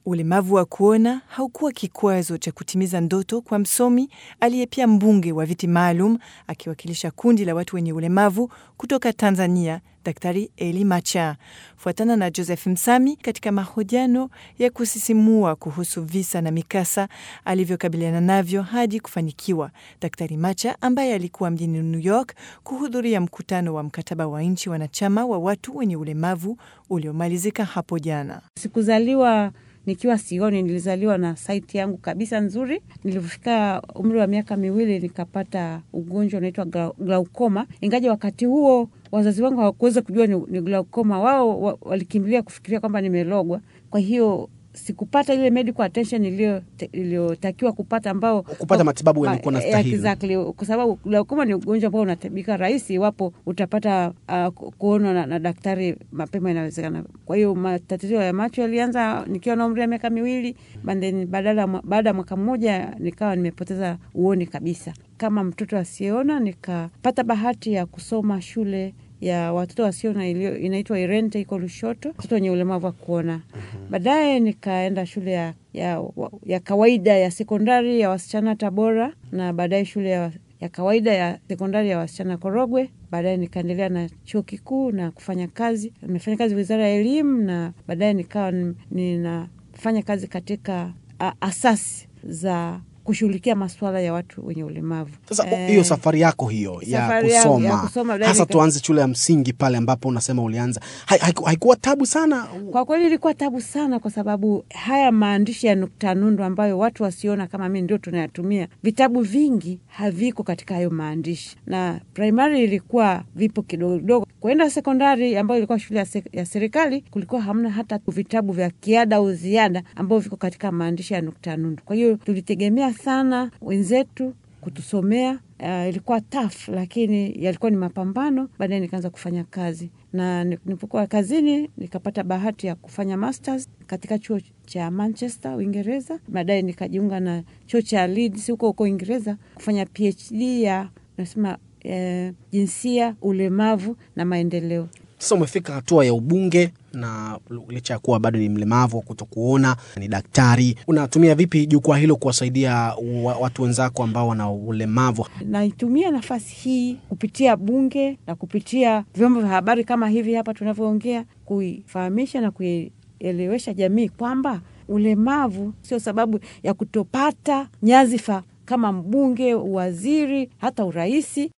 Ulemavu wa kuona haukuwa kikwazo cha kutimiza ndoto kwa msomi aliye pia mbunge wa viti maalum akiwakilisha kundi la watu wenye ulemavu kutoka Tanzania, Daktari Eli Macha. Fuatana na Joseph Msami katika mahojiano ya kusisimua kuhusu visa na mikasa alivyokabiliana navyo hadi kufanikiwa. Daktari Macha ambaye alikuwa mjini New York kuhudhuria mkutano wa mkataba wa nchi wanachama wa watu wenye ulemavu uliomalizika hapo jana. Sikuzaliwa nikiwa sioni, nilizaliwa na saiti yangu kabisa nzuri. Nilipofika umri wa miaka miwili nikapata ugonjwa unaitwa glaukoma, ingaja wakati huo wazazi wangu hawakuweza kujua ni, ni glaukoma. Wao wa, walikimbilia kufikiria kwamba nimelogwa. Kwa hiyo sikupata ile medical attention iliyotakiwa kupata, ambao kupata matibabu yalikuwa na stahili. Exactly, kwa sababu glaukoma ni ugonjwa ambao unatabika rahisi iwapo utapata uh, kuonwa na, na daktari mapema inawezekana. Kwa hiyo matatizo ya macho yalianza nikiwa na umri wa miaka miwili, baada ya mwaka mmoja nikawa nimepoteza uoni kabisa. Kama mtoto asiyeona, nikapata bahati ya kusoma shule ya watoto wasiona inaitwa Irente, iko Lushoto, watoto wenye ulemavu wa kuona. mm -hmm. Baadaye nikaenda shule ya, ya, ya kawaida ya sekondari ya wasichana Tabora, na baadaye shule ya, ya kawaida ya sekondari ya wasichana Korogwe. Baadaye nikaendelea na chuo kikuu na kufanya kazi, nimefanya kazi wizara ya elimu, na baadaye nikawa ninafanya kazi katika a, asasi za kushughulikia masuala ya watu wenye ulemavu. Sasa hiyo eh, safari yako hiyo ya kusoma, ya kusoma hasa tuanze shule ya msingi pale ambapo unasema ulianza, haikuwa haiku tabu sana? Kwa kweli ilikuwa tabu sana, kwa sababu haya maandishi ya nukta nundu ambayo watu wasiona kama mi ndio tunayatumia, vitabu vingi haviko katika hayo maandishi, na primary ilikuwa vipo kidogo kidogo. Kuenda sekondari ambayo ilikuwa shule ya, se, ya serikali kulikuwa hamna hata vitabu vya kiada au ziada ambavyo viko katika maandishi ya nukta nundu. Kwa hiyo tulitegemea sana wenzetu kutusomea. Uh, ilikuwa tough, lakini yalikuwa ni mapambano. Baadaye nikaanza kufanya kazi, na nilipokuwa kazini nikapata bahati ya kufanya masters katika chuo cha Manchester, Uingereza. Baadaye nikajiunga na chuo cha Leeds huko huko Uingereza kufanya PhD ya nasema eh, jinsia, ulemavu na maendeleo. Sasa umefika hatua ya ubunge na licha ya kuwa bado ni mlemavu wa kutokuona, ni daktari, unatumia vipi jukwaa hilo kuwasaidia watu wenzako ambao wana ulemavu? Naitumia nafasi hii kupitia bunge na kupitia vyombo vya habari kama hivi hapa tunavyoongea, kuifahamisha na kuielewesha jamii kwamba ulemavu sio sababu ya kutopata nyadhifa kama mbunge, waziri, hata uraisi.